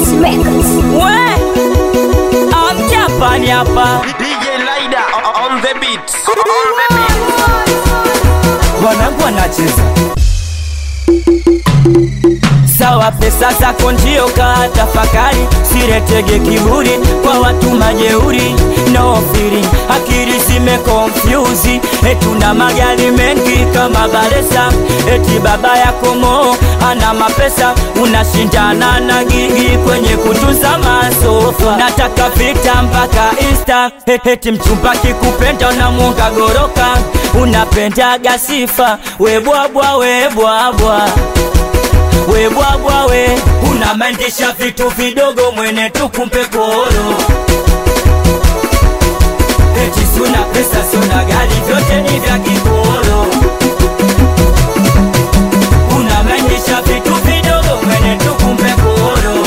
Records, Records. We amjapani hapa DJ Lida on the beat. On the beat. wanangu wanacheza sawa, pesa zako ndio kaa tafakari, siretege kiburi kwa watu majeuri, no feeling, akili zime confuse, etuna magari mengi kama Baresa, eti baba yako Mo ana mapesa, unashindana na gigi kwenye kutuza masofa, nataka vita mpaka Insta, eti mchumba kikupenda unamuunga goroka, unapendaga sifa, webwabwa webwabwa webwabwa we unamandisha vitu vidogo mwene tukumpe koro eti suna pesa suna gari vyote ni vya kikoro unamandisha vitu vidogo mwene tukumpe koro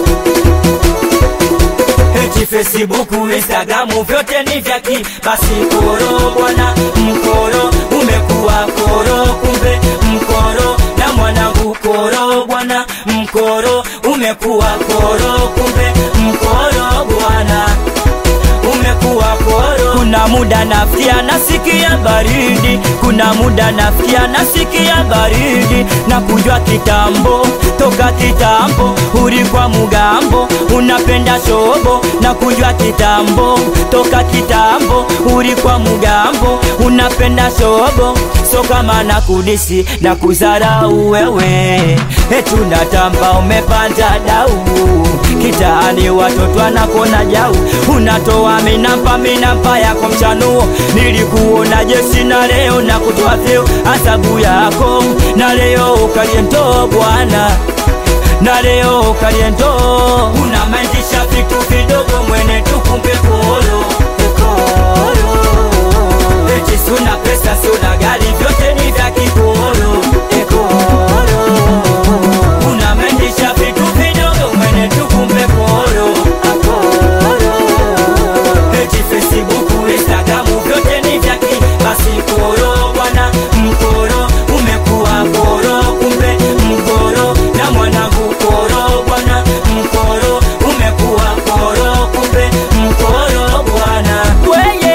eti Facebook, Instagram vyote ni vya ki basi koro bwana mkoro umekuwa koro kumbe mkoro na mwanangu koro bwana mkoro umekuwa koro kumbe mkoro bwana umekuwa koro. Kuna muda nafikia nasikia baridi, kuna muda nafikia nasikia baridi, na kujua kitambo toka kitambo, ulikuwa mugambo unapenda shobo, na kujua kitambo toka kitambo, ulikuwa mugambo unapenda shobo, so kama na kudisi na kuzarau wewe, etunatamba umepanda dau kitaani watoto wanakona jau, unatoa minampa minampa yako mchanuo, nilikuona jeshi na leo na kutoa vyeo asabu yako, na leo ukaliento bwana, na leo ukaliento unamaindisha vitu vidogo mwene tukumbe koro koro, eti suna pesa suna gari vyote ni vya kikoro koro, unamaindisha vitu vidogo mwene tukumbe koro koro, eti Facebook, Instagram vyote ni vya ki basi koro bwana mkoro umekuwa koro kumbe mkoro na mwanangu koro bwana mkoro umekuwa koro kumbe mkoro bwana weye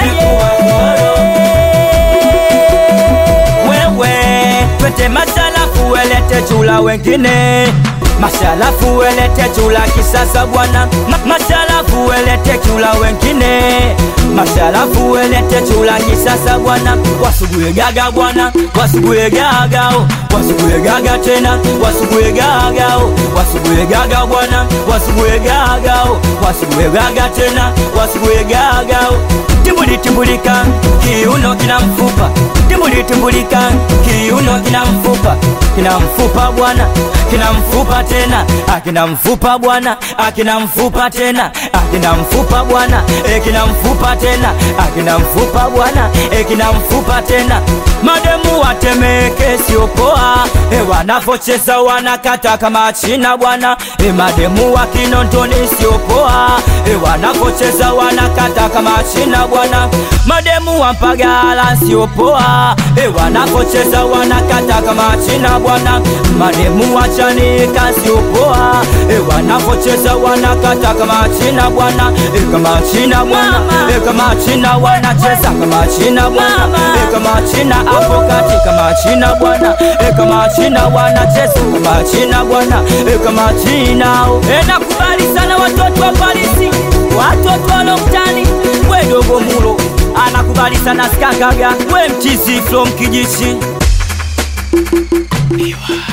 weye wewe twete masalafu welete chula wengine masalafu welete chula kisasa bwana Ma masalafu welete chula wengine masalafu welete chula kisasa bwana wasugue gaga bwana wasugue gagao wasugue gaga tena wasugue gagao wasugue gaga bwana wasugue gagao wasugue gaga tena wasugue gagao timbuli timbulika kiuno kina mfupa timbuli timbulika kiuno kina mfupa kina mfupa bwana kina mfupa tena akina mfupa bwana akina mfupa tena akina mfupa bwana ekina mfupa tena akina mfupa bwana ekina mfupa tena mademu watemeke sio poa e wanavocheza wanakata kama china bwana e mademu wa kinondoni sio poa e wanavocheza wanakata kama china bwana mademu wa mpagala sio poa e wanavocheza wanakata kama china bwana mademu wa chanika sio poa e wanavocheza wanakata kama china bwana e kama china bwana e kama china wanacheza kama china bwana e kama china hapo kati kama china bwana e kama china wanacheza kama china bwana e kama china e nakubali sana watoto wa Parisi watoto wa Loktani we dogo mulo anakubali sana skakaga we mchizi from kijichi